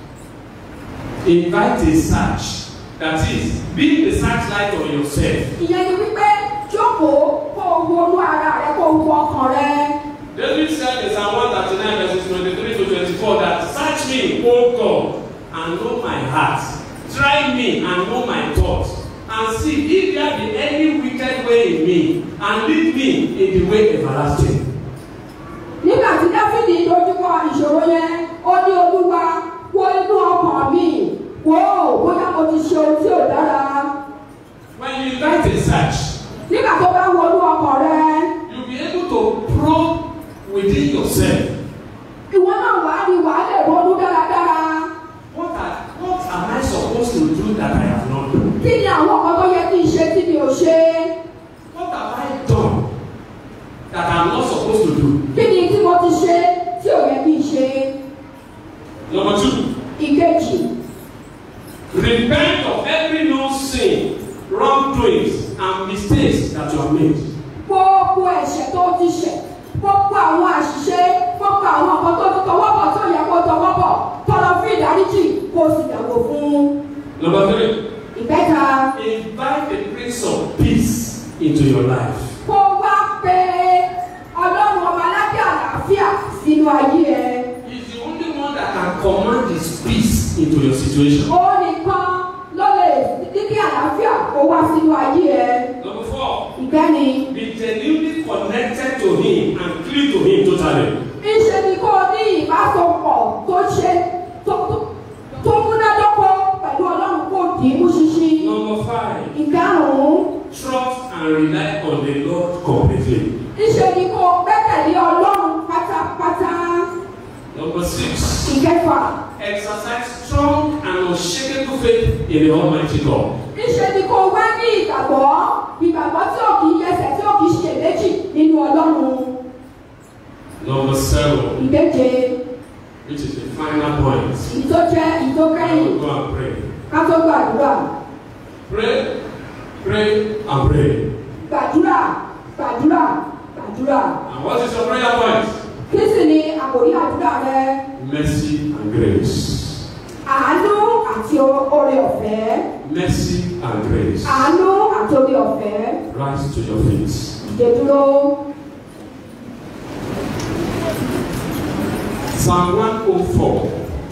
Invite a search. That is, be the searchlight on yourself. ìyẹn ni wípé jókòó kó o wo inú ara rẹ kó o wo ọkàn rẹ David said in Psalm 139 verses 23 to 24 that search me, O God, and know my heart. Try me and know my thoughts. And see if there be any wicked way in me, and lead me in the way everlasting. nígbà tí dáfídì dojúkọ ìṣòro yẹn ó ní olúwa wo inú ọkàn mi wò ó bóyá mo ti ṣe ohun tí ò dára When you invite a search, nígbà tó bá wo inú ọkàn rẹ you'll be able to probe within yourself. ìwọ náà wàá rí wàá lè ronú dáradára What, are, what am I supposed to do that I have not done? kí ni àwọn nǹkan tó yẹ kí n ṣe tí mi ò ṣe What have I done that I'm not supposed to do? kí ni tí mo ti ṣe tí ò yẹ kí n ṣe Number two, ìkejì repent of every known sin, wrongdoings, and mistakes that you have made. gbogbo ẹ̀ṣẹ̀ tó ti ṣẹ̀ gbogbo àwọn àṣìṣe gbogbo àwọn nǹkan tó ti tọwọ́ bọ̀ tó yẹ kó tọwọ́ bọ̀ tọrọ fún ìdáríjì kó o sì dàgbò fún Number three, ìkẹta invite the Prince of Peace into your life. kó o wá pé ọlọ́run ọmọ aládé àlàáfíà sínú ayé ẹ He's the only one that can command his peace into your situation. ó nìkan ló lè ní kí àlàáfíà kó wá sínú ayé ẹ Number four, ìkẹni be genuinely connected to him and clean to him totally. ńṣe ni kó o ní ìbásopọ̀ tó ṣe tó tó- tó múnádóko pẹ̀lú ọlọ́run kó o dì í mú ṣinṣin. Number five, ìkarùn-ún trust and rely on the Lord completely. ńṣe ni kó o gbẹ́kẹ̀lé ọlọ́run pátápátá. Number six, ìkẹfà exercise strong and unshakable faith in the Almighty God. ńṣe ni kó o wá ní ìgbàgbọ́ ìgbàgbọ́ tí ò kì í yẹsẹ̀ tí ò kì í ṣe méjì nínú ọlọ́run. Number seven, ìkeje which is the final point. ìyí tó jẹ́ ìyí tó I kẹ́yìn will go and pray. ká tó gbàdúrà Pray, pray, and pray. gbàdúrà gbàdúrà gbàdúrà. And what is your prayer point? kí sì ni àkòrí àdúrà rẹ? Mercy and grace. àánú àti oore ọ̀fẹ́. Mercy and grace. àánú àti oore ọ̀fẹ́. Rise to your feet. ìdè dúró. Psalm 104,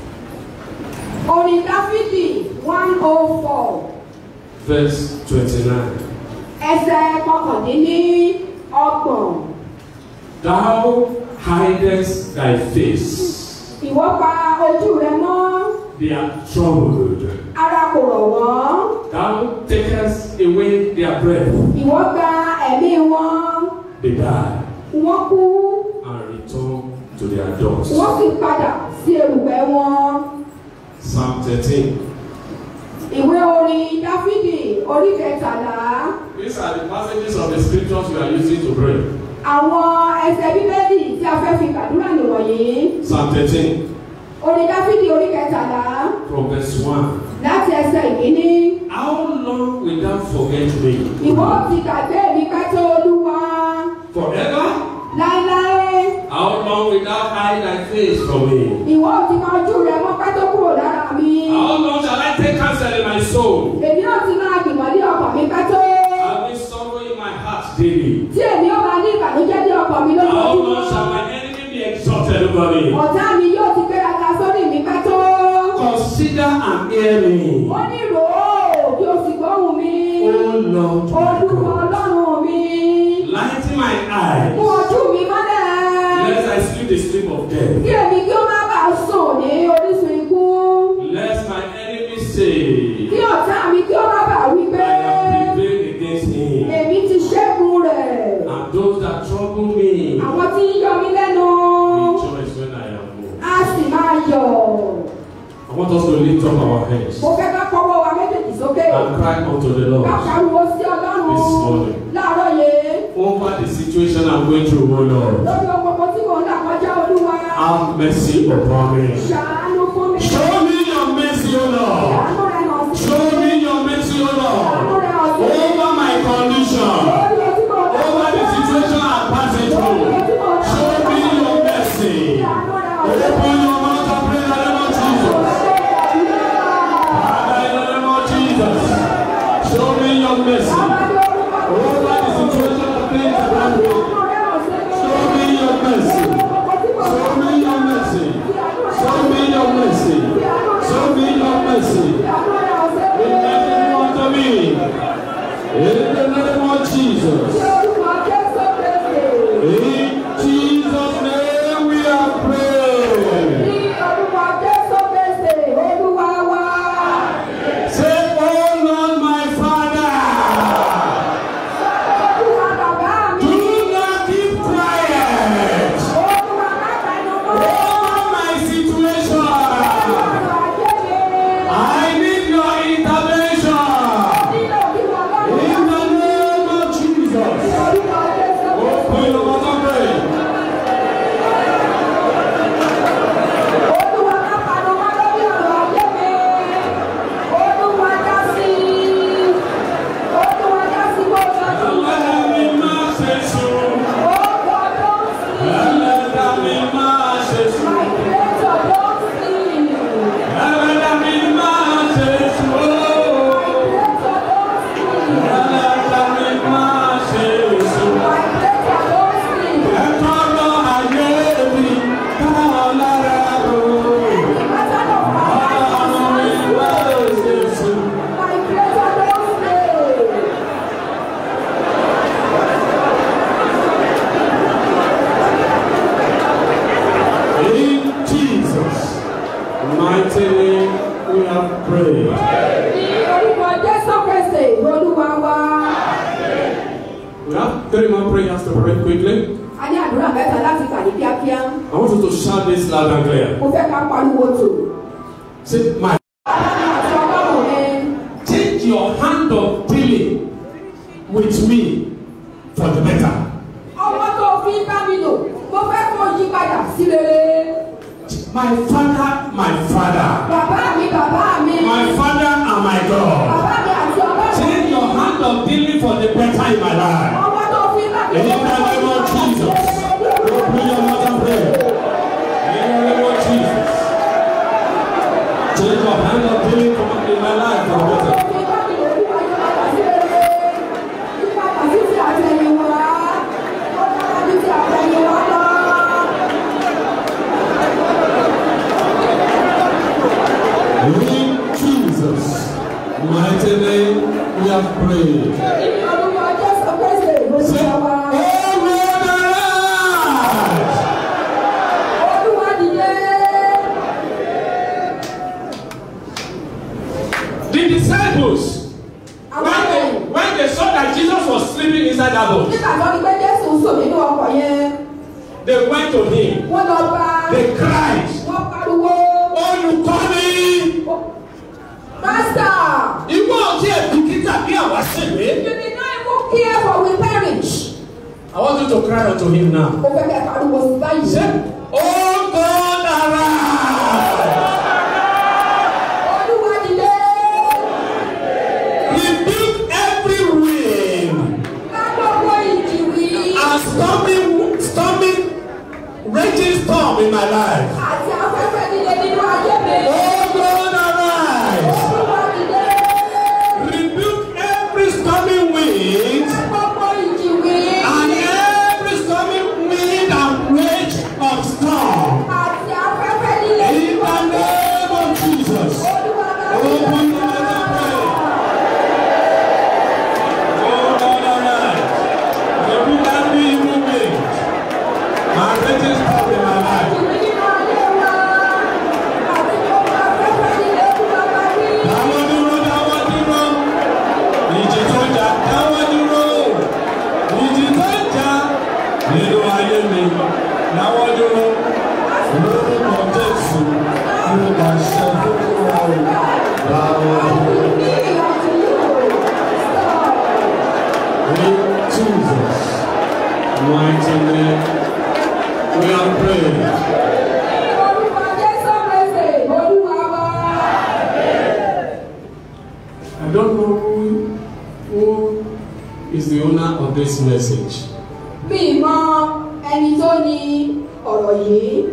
orin dáfídì one oh four verse 29. ẹsẹ̀ kọkàndínní ọgbọ̀n Thou hidest thy face, ìwọ pa ojú rẹ mọ́ they are troubled. ara kò rọ̀ wọ́n Thou takest away their breath, ìwọ gba ẹ̀mí wọn they die, wọ́n kú and return to their dust. wọ́n sì padà sí erùpẹ̀ wọn. Psalm 13. ìwé orin dáfídì orí kẹtàlá These are the passages of the scriptures we are using to pray. àwọn ẹsẹ̀ bíbélì tí a fẹ́ fi gbàdúrà nìwọ̀nyí Psalm 13, orin dáfídì orí kẹtàlá from verse 1. láti ẹsẹ̀ ìkíní. How long will thou forget me? ìwọ ti gbàgbé mi pẹ́ tó olúwa Forever? láéláé How long will thou hide thy face from me? ìwọ ti máa ojú rẹ mọ́ pẹ́ tó kúrò lára mi How long shall I take counsel in my soul? èmi náà ti máa gbìmọ̀ ní ọkàn mi pẹ́ tó Having sorrow tẹ̀lé gan ni. ọ̀tá mi yóò ti gbéraga sórí mi pẹ́ tó. Consider and hear me. ó ní rò ó kí o sì gbóhùn mi. Oh Lord my olúwa God. ọlọ́run mi. Lighten my eyes. mú ojú mi mọ́lẹ̀. Lest I sleep the sleep of death. kí èmi kí ó má bàa sùn ní orísun ikú. Lest my enemy say, kí ọ̀tá mi kí ó má bàa wí I pé have prevailed against him. èmi ti ṣẹ́gun rẹ̀. And those that trouble me àwọn tí ń yọ mí lẹ́nu rejoice when I am moved. á sì máa yọ̀. I want us to lift up our hands mo fẹ́ ká kọ́wọ́ wa méjèèjì sókè. and cry unto the ká Lord pariwo sí ọlọ́run this morning láàárọ̀ yìí. over the situation I'm going through, oh Lord. lórí ọgbọgbọ tí mò ń là kọjá olúwa. Have mercy upon me. ṣàánú fún mi. Show me your mercy, O Lord. àánú rẹ̀ hàn sí. Show me your mercy, O àánú Lord. rẹ̀ hàn sí. Over my condition. lórí ojú mò ń là Over the kọjá. situation I'm passing through. Show me your mercy. àánú rẹ̀ hàn sí. Open your mouth and pray in the name of Jesus. Father, in the name of Jesus. Show me your mercy. Over the situation of things around me. Show me your mercy. Show me your mercy. Show me your mercy. Show me your mercy. In the name of me. In the name of Jesus. In Jesus' name we are praying. Say, Oh Lord, my Father, do not keep quiet over my situation. I need your intervention. In the name of Jesus. Open your mouth and pray. Ẹlẹ́mi máa ṣe sùn. Ẹlẹ́dàá mi máa ṣe sùn. Ẹlẹ́dàá mi máa ṣe sùn. Ẹlẹ́dàá mi máa ṣe sùn. Ẹ̀tọ́ lọ ayé mi káwọn lára rò. Ọlọ́run mi máa ṣe sùn. In Jesus' mighty name we have prayed. We have three more prayers to pray quickly. A ní àdúrà mẹ́ta láti kà ní kíákíá. I want you to shout this loud and clear. Mo fẹ́ ká pariwo tò. Say, my Àti ọlọ́run mi. change your hand of dealing with me for the better. Ọwọ́ tó fi ń bá mi lò, mo fẹ́ kó yí padà sí rere. My father, my father, Bàbá mi, bàbá mi. my father and my God. Bàbá mi àti ọlọ́run. Change your hand of dealing for the better in my life. Ọwọ́ tó fi ń bá mi In lò, the mo fẹ́ kó name yí of padà sí Jesus. rere. Open your mouth and pray. In the name of Jesus. Change your hand of dealing for in my life for the better. Tó fi ń bá mi lò, yí padà sí rere. Yí padà sí ti àtẹ̀yìnwá. Ó dára ju ti àtẹ̀yìnwá lọ. In Jesus' mighty name we have prayed. Ní orúkọ Jésù Kristi, Say, Olúwa wa. Oh Lord, arise! Olúwa dìde. The disciples, Àwọn when they, ọ̀rẹ́ when they saw that Jesus was sleeping inside that boat, nígbà tó ní pé Jésù ń sùn nínú ọkọ̀ yẹn, they went to him. wọ́n lọ bá They cried, wọ́n pariwo. Oh, you coming? Master, Ìwọ ọtí ẹ̀dùnkítà bí àwa ṣèwé. you did not even care for we perish. I want you to cry unto him now. Mo fẹ́ kẹ́ pariwo sí báyìí. Say, Oh God, arise! Olúwa dìde. Rebuke every wind Ká gbogbo ìjì wí. and storming, storming, raging storm in my life. Àti afẹ́fẹ́ líle nínú ayé mi. Oh God, arise! Olúwa dìde. Rebuke every storming wind Ká gbogbo ìjì wí. and every storming wind and rage of storm I don't know who, who is the owner of this message. mi mọ ẹni tó ní ọ̀rọ̀ yìí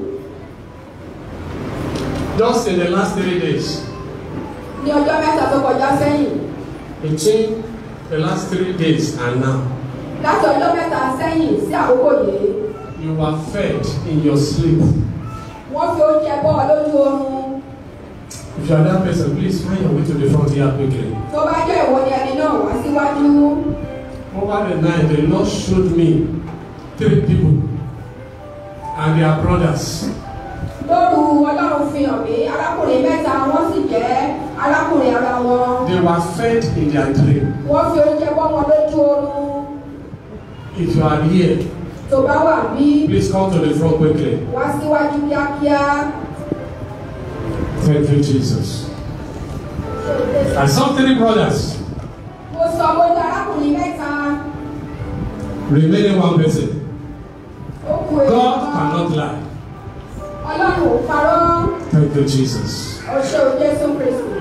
Just in the last three days, ní ọjọ́ mẹ́ta tó kọjá sẹ́yìn between the last three days and now, láti ọjọ́ mẹ́ta sẹ́yìn sí àkókò yìí you were fed in your sleep. wọ́n fi oúnjẹ bọ́ ọ lójú oorun If you are that person, please find your way to the front here quickly. tó bá jẹ́ ìwọ ni ẹni náà wá síwájú Over the night, the Lord showed me three people and their brothers. lóru ọlọ́run fi hàn mí arákùnrin mẹ́ta wọ́n sì jẹ́ arákùnrin ara wọn They were fed in their dream. wọ́n fi oúnjẹ bọ́ wọn lójú oorun If you are here, tó bá wà bí please come to the front quickly. wá síwájú kíákíá Thank you, Jesus. I saw three brothers mo sọ mo ní arákùnrin mẹ́ta remaining one person. ó kù èyí God kan cannot lie. ọlọ́run ò parọ́ Thank you, Jesus. ó ṣe ò jésù kristu.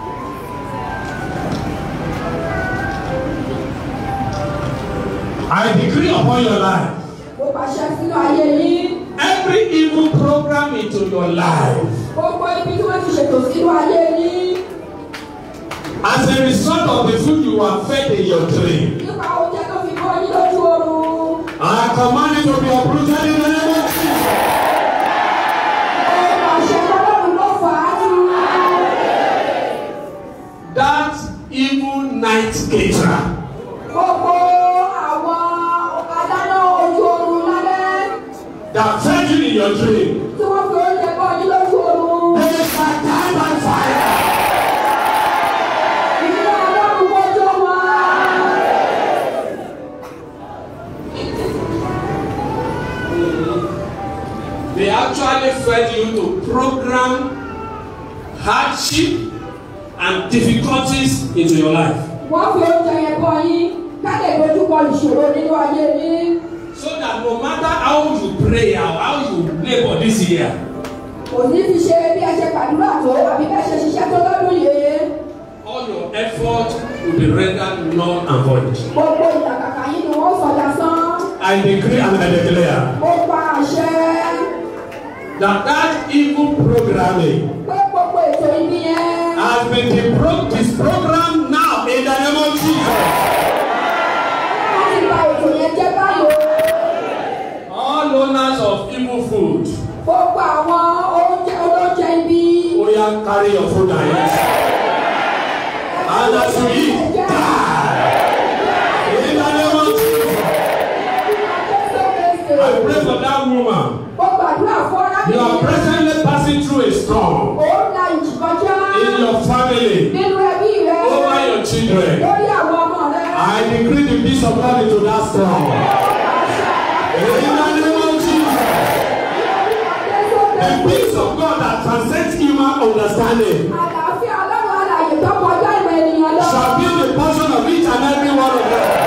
I decree upon your life mo pàṣẹ sínú ayé yín every evil program into your life gbogbo ibi tí wọ́n ti ṣètò sínú ayé yín as a result of the food you were fed in your dream. nípa oúnjẹ tó fi bọ́ yín lójú oorun. I command it to be uprooted in the name of Jesus. mo pàṣẹ ọlọ́run ló fà á jù. That evil night caterer gbogbo àwọn adáná ojú oorun lálẹ́ that fed you in your dream. tí wọ́n fi oúnjẹ bọ́ yín lójú oorun. They shall die by fire. ìdílé ọlọ́run wọ́jọ́ wọn. They actually fed you to program hardship and difficulties into your life wọ́n fi oúnjẹ yẹn bọ́ yín ká lè dojúkọ ìṣòro nínú ayé yín. so that no matter how you pray or how you labour this year kò ní fi ṣe bí ẹ ṣe gbàdúrà tó àbí bẹ́ẹ̀ ṣe ṣiṣẹ́ tó lọ́dún yìí. all your effort will be rendered null and void. gbogbo ìlàkàkà yín ni wọ́n sọ dasán. I decree and I declare mo pa àṣẹ that that evil programming pé gbogbo ètò ibi yẹn. has been depro- disprogrammed now in the name of Jesus. wọ́n ti ba ètò yẹn jẹ́ báyìí. All owners of evil food, gbogbo àwọn oúnjẹ olóúnjẹ ibi. oya carry your food and eat. And as you eat, die. In the name of Jesus. I pray for that woman. mo gbàdúrà fún You are arábìnrin. presently passing through a storm òun la ìjì kọjá. in your family, nínú ẹbí rẹ. over your children. lórí àwọn ọmọ rẹ. I decree the peace of God into that storm. In the name of Jesus. The peace of God that transcends human understanding àlàáfíà ọlọ́run alàyè tó kọjá ìmọ̀ ènìyàn lọ. shall be the portion of each and every one of them.